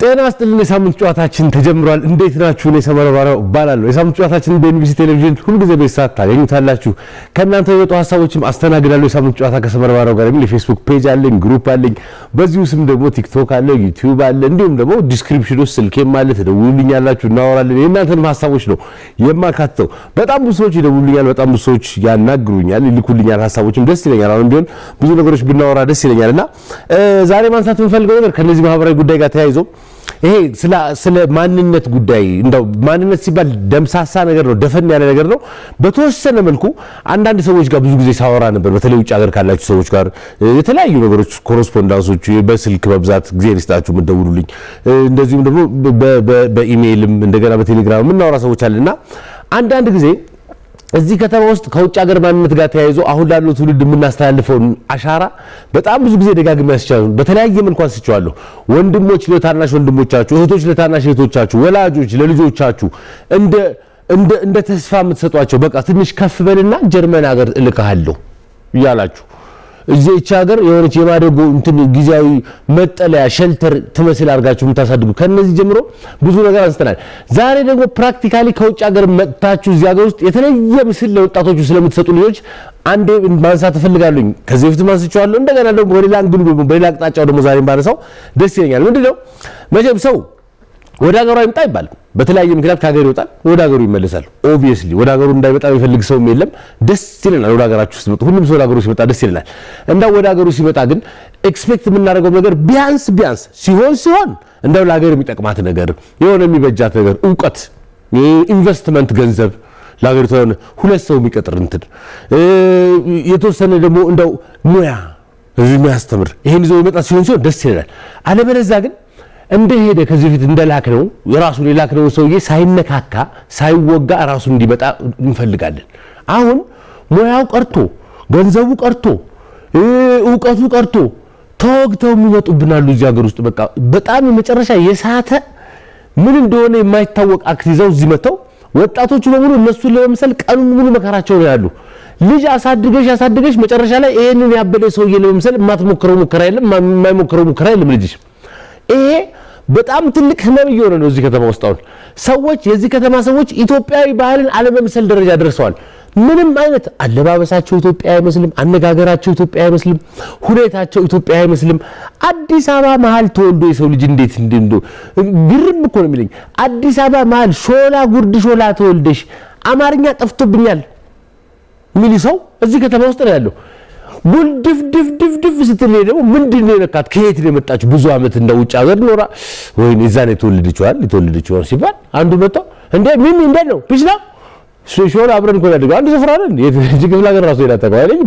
ጤና ይስጥልን። የሳምንት ጨዋታችን ተጀምሯል። እንዴት ናችሁ? እኔ ሰመረ ባሪያው እባላለሁ። የሳምንት ጨዋታችን በኤንቢሲ ቴሌቪዥን ሁልጊዜ በዚህ ሰዓት ታገኙታላችሁ። ከእናንተ የወጡ ሀሳቦችም አስተናግዳለሁ። የሳምንት ጨዋታ ከሰመረ ባሪያው ጋር የሚል የፌስቡክ ፔጅ አለኝ፣ ግሩፕ አለኝ። በዚሁ ስም ደግሞ ቲክቶክ አለ፣ ዩቲዩብ አለ፣ እንዲሁም ደግሞ ዲስክሪፕሽን ውስጥ ስልኬም አለ። ትደውሉልኛላችሁ፣ እናወራለን። የእናንተንም ሀሳቦች ነው የማካትተው። በጣም ብዙ ሰዎች ይደውሉልኛል፣ በጣም ብዙ ሰዎች ያናግሩኛል፣ ይልኩልኛል። ሀሳቦችም ደስ ይለኛል። አሁን ቢሆን ብዙ ነገሮች ብናወራ ደስ ይለኛል እና ዛሬ ማንሳት የምፈልገው ነገር ከነዚህ ማህበራዊ ጉዳይ ጋር ተያይዞ ይሄ ስለ ማንነት ጉዳይ እንደው ማንነት ሲባል ደምሳሳ ነገር ነው፣ ደፈን ያለ ነገር ነው። በተወሰነ መልኩ አንዳንድ ሰዎች ጋር ብዙ ጊዜ ሳወራ ነበር። በተለይ ውጭ ሀገር ካላችሁ ሰዎች ጋር የተለያዩ ነገሮች ኮረስፖንዳንሶች፣ በስልክ በብዛት ጊዜ ርስጣችሁ የምትደውሉልኝ፣ እንደዚሁም ደግሞ በኢሜይልም እንደገና በቴሌግራም የምናወራ ሰዎች አለና አንዳንድ ጊዜ እዚህ ከተማ ውስጥ ከውጭ ሀገር ማንነት ጋር ተያይዞ አሁን ላለው ትውልድ የምናስተላልፈውን አሻራ በጣም ብዙ ጊዜ ደጋግሜ ያስቻሉ በተለያየ መልኩ አንስቼዋለሁ። ወንድሞች ለታናሽ ወንድሞቻችሁ፣ እህቶች ለታናሽ እህቶቻችሁ፣ ወላጆች ለልጆቻችሁ እንደ እንደ እንደ ተስፋ የምትሰጧቸው በቃ ትንሽ ከፍ በልና ጀርመን ሀገር እልክሃለሁ እያላችሁ እዚህ እቺ ሀገር የሆነች የማደጎ እንትን ጊዜያዊ መጠለያ ሸልተር ትመስል አድርጋችሁ የምታሳድጉ ከነዚህ ጀምሮ ብዙ ነገር አንስተናል። ዛሬ ደግሞ ፕራክቲካሊ ከውጭ ሀገር መጥታችሁ እዚህ ሀገር ውስጥ የተለየ ምስል ለወጣቶቹ ስለምትሰጡ ልጆች አንዴ ማንሳት እፈልጋለሁኝ። ከዚህ በፊት ማንስቼዋለሁ። እንደገና ደግሞ በሌላ አንግሉ ደግሞ በሌላ አቅጣጫው ደግሞ ዛሬ ባነሳው ደስ ይለኛል። ምንድነው መቼም ሰው ወደ ሀገሩ አይምጣ አይባልም። በተለያየ ምክንያት ከሀገር ይወጣል፣ ወደ ሀገሩ ይመለሳል። ኦብቪየስሊ ወደ ሀገሩ እንዳይመጣ የሚፈልግ ሰውም የለም። ደስ ይለናል ወደ ሀገራችሁ ስትመጡ፣ ሁሉም ሰው ወደ ሀገሩ ሲመጣ ደስ ይለናል። እንዳው ወደ ሀገሩ ሲመጣ ግን ኤክስፔክት የምናደርገው ነገር ቢያንስ ቢያንስ ሲሆን ሲሆን እንደው ለሀገር የሚጠቅማት ነገር የሆነ የሚበጃት ነገር እውቀት፣ ኢንቨስትመንት፣ ገንዘብ ለሀገሪቱ የሆነ ሁለት ሰው የሚቀጥር እንትን የተወሰነ ደግሞ እንደው ሙያ እዚህ የሚያስተምር ይሄን ይዞ የሚመጣ ሲሆን ሲሆን ደስ ይለናል። አለበለዚያ ግን እንደሄደ ከዚህ በፊት እንደላክነው የራሱን የላክነው ሰውዬ ሳይነካካ ሳይወጋ ራሱን እንዲመጣ እንፈልጋለን። አሁን ሙያው ቀርቶ ገንዘቡ ቀርቶ እውቀቱ ቀርቶ ተወግተው የሚመጡብናሉ እዚህ ሀገር ውስጥ በቃ በጣም የመጨረሻ የሳተ ምን እንደሆነ የማይታወቅ አክት ይዘው እዚህ መጥተው ወጣቶቹ በሙሉ እነሱን ለመምሰል ቀኑን ሙሉ መከራቸው ነው ያሉ። ልጅ አሳድገሽ አሳድገሽ መጨረሻ ላይ ይሄንን ያበደ ሰውዬ ለመምሰል የማትሞክረው ሙከራ የለም፣ የማይሞክረው ሙከራ የለም ልጅሽ ይሄ በጣም ትልቅ ህመም እየሆነ ነው እዚህ ከተማ ውስጥ። አሁን ሰዎች የዚህ ከተማ ሰዎች ኢትዮጵያዊ ባህልን አለመምሰል ደረጃ ደርሰዋል። ምንም አይነት አለባበሳቸው ኢትዮጵያ አይመስልም፣ አነጋገራቸው ኢትዮጵያ አይመስልም፣ ሁኔታቸው ኢትዮጵያ አይመስልም። አዲስ አበባ መሀል ተወልዶ የሰው ልጅ እንዴት እንደ ግርም እኮ ነው የሚለኝ። አዲስ አበባ መሀል ሾላ ጉርድ ሾላ ተወልደሽ አማርኛ ጠፍቶብኛል ሚል ሰው እዚህ ከተማ ውስጥ ነው ያለው። ጉልድፍ ድፍ ድፍ ድፍ ስትል ደግሞ ምንድን ነው የነካት? ከየት ነው የመጣችው? ብዙ ዓመት እንደ ውጭ ሀገር ኖራ ወይ እዛ ነው የተወለደችዋል የተወለደችዋል ሲባል አንዱ መጥቶ እንዴ ሚሚ እንዴት ነው ፒስ ነው ሾላ አብረን እኮ ያደገው አንድ ስፍራ ነን። የት ክፍለ ሀገር ራሱ ሄዳ ተቀባ አይለኝም።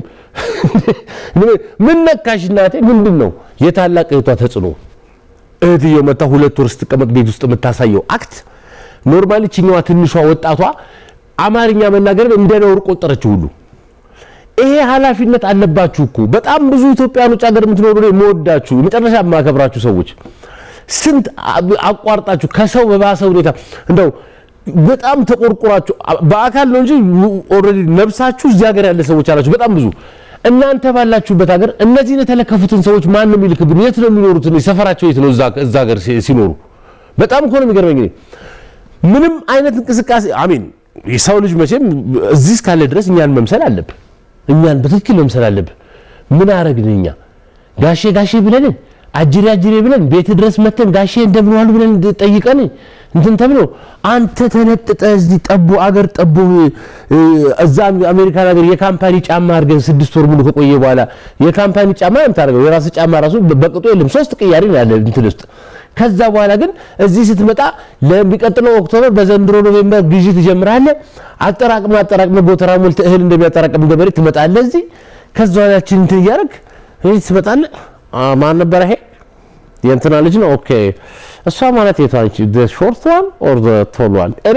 ምን ነካሽ እናቴ? ምንድን ነው የታላቅ እህቷ ተጽዕኖ? እህትየው መጣ ሁለት ወር ስትቀመጥ ቤት ውስጥ የምታሳየው አክት ኖርማሊ ችኛዋ ትንሿ ወጣቷ አማርኛ መናገር እንደ ነውር ቆጠረችው ሁሉ ይሄ ኃላፊነት አለባችሁ እኮ በጣም ብዙ ኢትዮጵያኖች ሀገር የምትኖሩ ነው የምወዳችሁ የመጨረሻ የማከብራችሁ ሰዎች ስንት አቋርጣችሁ ከሰው በባሰ ሁኔታ እንደው በጣም ተቆርቁራችሁ በአካል ነው እንጂ ኦልሬዲ ነብሳችሁ እዚህ ሀገር ያለ ሰዎች አላችሁ በጣም ብዙ እናንተ ባላችሁበት ሀገር እነዚህን የተለከፉትን ሰዎች ማን ነው የሚልክብን የት ነው የሚኖሩት ሰፈራቸው የት ነው እዛ ሀገር ሲኖሩ በጣም እኮ ነው የሚገርመኝ ምንም አይነት እንቅስቃሴ አሚን የሰው ልጅ መቼም እዚህ እስካለ ድረስ እኛን መምሰል አለብን እኛን በትክክል መምሰል አለብን። ምን አረግን እኛ ጋሼ ጋሼ ብለን አጅሬ አጅሬ ብለን ቤት ድረስ መተን ጋሼ እንደምን ዋሉ ብለን ጠይቀን እንትን ተብሎ አንተ ተነጥጠ እዚህ ጠቦ አገር ጠቦ እዛ አሜሪካን ሀገር የካምፓኒ ጫማ አድርገን ስድስት ወር ሙሉ ከቆየ በኋላ የካምፓኒ ጫማ ነው የምታደርገው። የራስ ጫማ ራሱ በቅጡ የለም። ሶስት ቅያሪ ነው ያለ እንትን ውስጥ ከዛ በኋላ ግን እዚህ ስትመጣ ለሚቀጥለው ኦክቶበር በዘንድሮ ኖቬምበር ግዢ ትጀምራለህ። አጠራቅመ አጠራቅመ ጎተራ ሞልተህ እህል እንደሚያጠራቅም ገበሬ ትመጣለህ እዚህ። ከዛ ያችን እንትን እያደረግ እዚህ ትመጣለህ። ማን ነበረ ይሄ? የእንትና ልጅ ነው። ኦኬ እሷ ማለት የቷ ነች? ሾርት ዋን ኦር ቶል ዋን? እኔ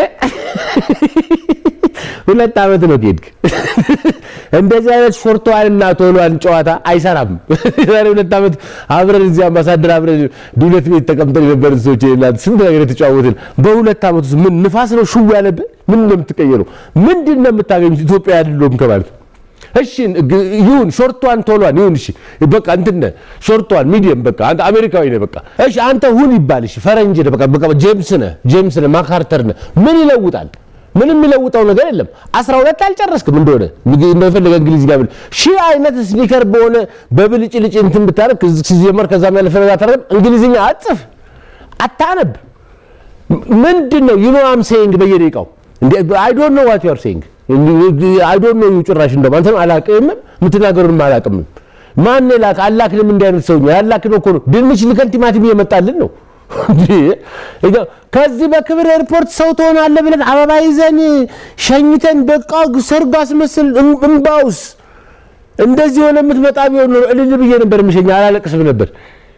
ሁለት ዓመት ነው ከሄድክ እንደዚህ አይነት ሾርቷን እና ቶሏን ጨዋታ አይሰራም። ዛሬ ሁለት ዓመት አብረን እዚህ አምባሳደር አብረን ዱለት ቤት ተቀምጠን የነበርን ሰዎች የላት ስንት ነገር የተጫወትን በሁለት ዓመት ውስጥ ምን ንፋስ ነው ሽው ያለብህ? ምን ነው የምትቀየረው? ምንድን ነው የምታገኙት? ኢትዮጵያ አይደለሁም ከማለት እሺ ይሁን ሾርቷን ቶሏን ይሁን እሺ በቃ እንትን ሾርቷን ሚዲየም በቃ አንተ አሜሪካዊ ነህ በቃ እሺ አንተ ሁን ይባል እሺ ፈረንጅ ነህ በቃ በቃ ጄምስ ነህ ጄምስ ነህ ማካርተር ነህ ምን ይለውጣል ምንም የሚለውጠው ነገር የለም 12 አልጨረስክም እንደሆነ እንደፈለገ እንግሊዝ ጋር ብል ሺህ አይነት ስኒከር በሆነ በብልጭልጭ እንትን ብታረግ ሲጀመር ከዛም ያለፈ ነገር አታረግም እንግሊዝኛ አጽፍ አታነብ ምንድን ነው ዩ ኖ አም ሴይንግ በየደቂቃው አይ ዶንት ኖ ዋት ዩ አር ሴይንግ አይ ዶንት ኖ ዩ ጭራሽ እንደውም አንተም አላቅም የምትናገሩንም አላቅም ማን ላክ አላክንም እንዲህ አይነት ሰውኛ ያላክን እኮ ነው ድንች ልከን ቲማቲም እየመጣልን ነው ከዚህ በክብር ኤርፖርት ሰው ትሆናለህ ብለን አበባ ይዘን ሸኝተን በቃ ሰርግ አስመስል እምባውስ እንደዚህ ሆነ የምትመጣ ቢሆን ኖሮ እልል ብዬ ነበር የምሸኝ አላለቅስም ነበር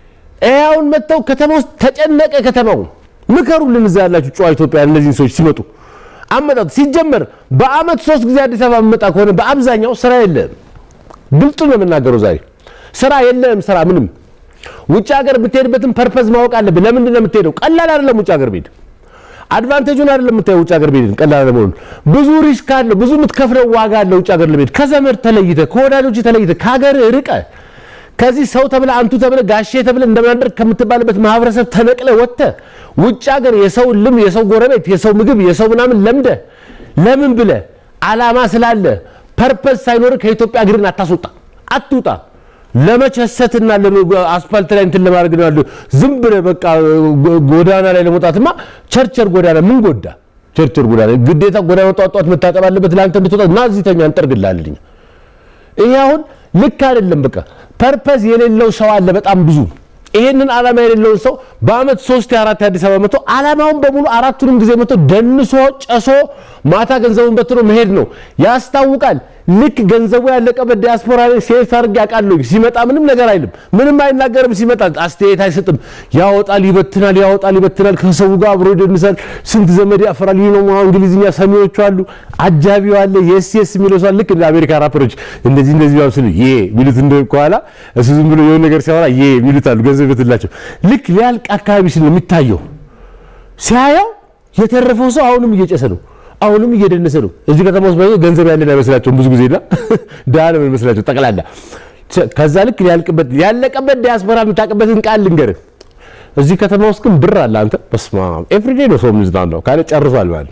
አሁን መጥተው ከተማ ውስጥ ተጨነቀ ከተማው ምከሩልን እዛ ያላችሁ ጨዋ ኢትዮጵያ እነዚህን ሰዎች ሲመጡ አመጣጡ ሲጀመር በአመት ሶስት ጊዜ አዲስ አበባ የምመጣ ከሆነ በአብዛኛው ስራ የለህም ግልጡ ነው የምናገረው ዛሬ ስራ የለህም ስራ ምንም ውጭ ሀገር የምትሄድበትን ፐርፐዝ ማወቅ አለብህ ለምንድን ነው የምትሄደው ቀላል አይደለም ውጭ ሀገር መሄድ አድቫንቴጁን አይደለም የምታየው ውጭ ሀገር መሄድን ቀላል ለመሆኑ ብዙ ሪስክ አለው ብዙ የምትከፍለው ዋጋ አለ ውጭ ሀገር ለመሄድ ከዘመድ ተለይተ ከወዳጆች ተለይተ ከሀገር ርቀ ከዚህ ሰው ተብለ አንቱ ተብለ ጋሼ ተብለ እንደምናደርግ ከምትባልበት ማህበረሰብ ተነቅለ ወጥተ ውጭ ሀገር የሰው ልም የሰው ጎረቤት የሰው ምግብ የሰው ምናምን ለምደ ለምን ብለ አላማ ስላለ ፐርፐዝ ሳይኖር ከኢትዮጵያ እግርን አታስወጣ አትውጣ ለመቸሰትና አስፋልት ላይ እንትን ለማድረግ ነው ያለው ዝም ብለህ በቃ ጎዳና ላይ ለመውጣትማ ቸርቸር ጎዳና ምን ጎዳ ቸርቸር ጎዳና ግዴታ ጎዳና ጠዋት ጠዋት መታጠብ አለበት ለአንተ እንድትወጣ እና እዚህ ተኛ እንጠርግልሃለን ይሄ አሁን ልክ አይደለም በቃ ፐርፐዝ የሌለው ሰው አለ በጣም ብዙ ይሄንን ዓላማ የሌለውን ሰው በአመት ሶስት የአራት የአዲስ አበባ መጥቶ ዓላማውን በሙሉ አራቱንም ጊዜ መጥቶ ደንሶ ጨሶ ማታ ገንዘቡን በትኖ መሄድ ነው ያስታውቃል ልክ ገንዘቡ ያለቀበት ዲያስፖራ ላይ ሴት አድርጌ አውቃለሁ ሲመጣ ምንም ነገር አይልም ምንም አይናገርም ሲመጣ አስተያየት አይሰጥም ያወጣል ይበትናል ያወጣል ይበትናል ከሰው ጋር አብሮ ይደንሳል ስንት ዘመድ ያፈራል ይህ ነው እንግሊዝኛ ሰሚዎቹ አሉ አጃቢው አለ የስ የስ የሚለው ሰው ልክ እንደ አሜሪካ ራፐሮች እንደዚህ እንደዚህ ያው ስሉ ዬ ሚሉት እንደ ከኋላ እሱ ዝም ብሎ የሆነ ነገር ሲያወራ ዬ ሚሉት አሉ ገንዘብ ይበትላቸው ልክ ሊያልቅ አካባቢ ሲል ነው የሚታየው ሲያየው የተረፈው ሰው አሁንም እየጨሰ ነው አሁንም እየደነሰ ነው። እዚህ ከተማ ውስጥ ባይ ገንዘብ ያለን አይመስላቸውም ብዙ ጊዜና ድሃ ነው የሚመስላቸው ጠቅላላ። ከዛ ልክ ያልቅበት ያለቀበት ዲያስፖራ የምታውቅበትን ቃል ልንገርህ። እዚህ ከተማ ውስጥ ግን ብር አለ። አንተ በስመ አብ ኤቭሪዴ ነው ሰው የሚዝናናው ካለ ጨርሷል ማለት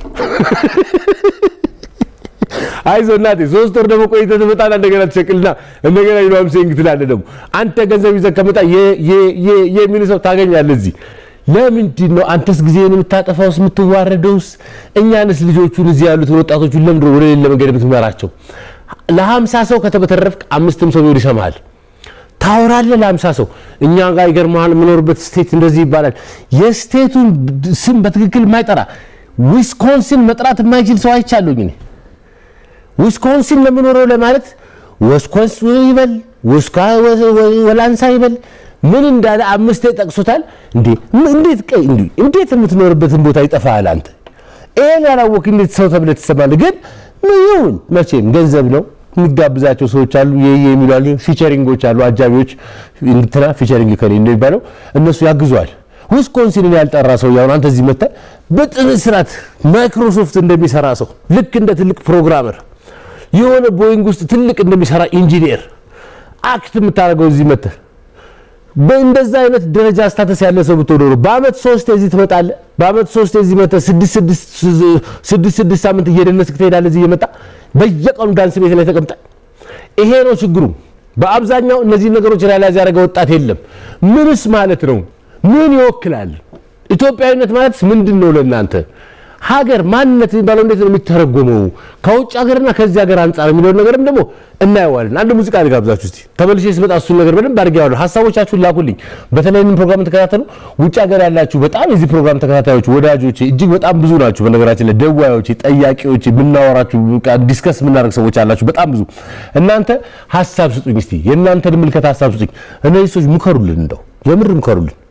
አይዞህ እናቴ ሶስት ወር ደግሞ ቆይተህ ትመጣና እንደገና ትሸቅልና እንደገና ይሏም ሴንግ ትላለህ። ደግሞ አንተ ገንዘብ ይዘህ ከመጣ የሚል ሰው ታገኛለህ እዚህ ለምንድን ነው አንተስ ጊዜህን የምታጠፋውስ የምትዋረደውስ? እኛንስ ልጆቹን እዚህ ያሉትን ወጣቶቹን ለምንድን ወደ ሌላ መንገድ የምትመራቸው? ለሀምሳ ሰው ከተበተረፍክ አምስትም ሰው ቢሆን ይሰማሃል። ታወራለህ ለሀምሳ ሰው። እኛ ጋር ይገርምሃል፣ የምኖርበት ስቴት እንደዚህ ይባላል። የስቴቱን ስም በትክክል የማይጠራ ዊስኮንሲን መጥራት የማይችል ሰው አይቻለሁኝ እኔ። ዊስኮንሲን ለምኖረው ለማለት ወስኮንስ ይበል ወላንሳ ይበል ምን እንዳለ አምስቴ ጠቅሶታል። እንዴ እንዴት ቀይ እንዴ እንዴት የምትኖርበትን ቦታ ይጠፋሃል አንተ? ይሄን ያላወቅ እንዴት ሰው ተብለህ ትሰማለህ? ግን ይሁን መቼም ገንዘብ ነው። የሚጋብዛቸው ሰዎች አሉ፣ የየ የሚሉ አሉ፣ ፊቸሪንጎች አሉ፣ አጃቢዎች እንትና ፊቸሪንግ ከሌ እንደሚባለው እነሱ ያግዟል። ዊስኮንሲንን ያልጠራ ሰው ያሁን አንተ እዚህ መጥተህ በጥን ስርዓት ማይክሮሶፍት እንደሚሰራ ሰው ልክ እንደ ትልቅ ፕሮግራመር የሆነ ቦይንግ ውስጥ ትልቅ እንደሚሰራ ኢንጂኒየር አክት የምታደርገው እዚህ መጥተህ በእንደዛ አይነት ደረጃ ስታተስ ያለ ሰው ብትሆን ኖሮ በአመት ሶስት እዚህ ትመጣለህ። በአመት ሶስት እዚህ መጥተህ ስድስት ስድስት ስድስት ሳምንት እየደነስክ ትሄዳለህ። እዚህ እየመጣ በየቀኑ ዳንስ ቤት ላይ ተቀምጠህ ይሄ ነው ችግሩ። በአብዛኛው እነዚህ ነገሮች ሪያላይዝ ያደረገ ወጣት የለም። ምንስ ማለት ነው? ምን ይወክላል? ኢትዮጵያዊነት ማለት ምንድን ነው ለእናንተ? ሀገር ማንነት የሚባለው እንዴት ነው የሚተረጎመው? ከውጭ ሀገርና ከዚህ ሀገር አንጻር የሚለውን ነገርም ደግሞ እናየዋለን። አንድ ሙዚቃ ልጋብዛችሁ እስቲ ተመልሼ ስመጣ እሱን ነገር በደንብ አድርጌዋለሁ። ሀሳቦቻችሁን ላኩልኝ። በተለይ ይህንን ፕሮግራም ተከታተሉ። ውጭ ሀገር ያላችሁ በጣም የዚህ ፕሮግራም ተከታታዮች ወዳጆች እጅግ በጣም ብዙ ናችሁ። በነገራችን ላይ ደዋዮች፣ ጠያቂዎች፣ የምናወራችሁ ዲስከስ የምናደርግ ሰዎች አላችሁ በጣም ብዙ። እናንተ ሀሳብ ስጡኝ እስቲ የእናንተን ምልከታ ሀሳብ ስጡኝ። እነዚህ ሰዎች ምከሩልን፣ እንደው የምር ምከሩልን።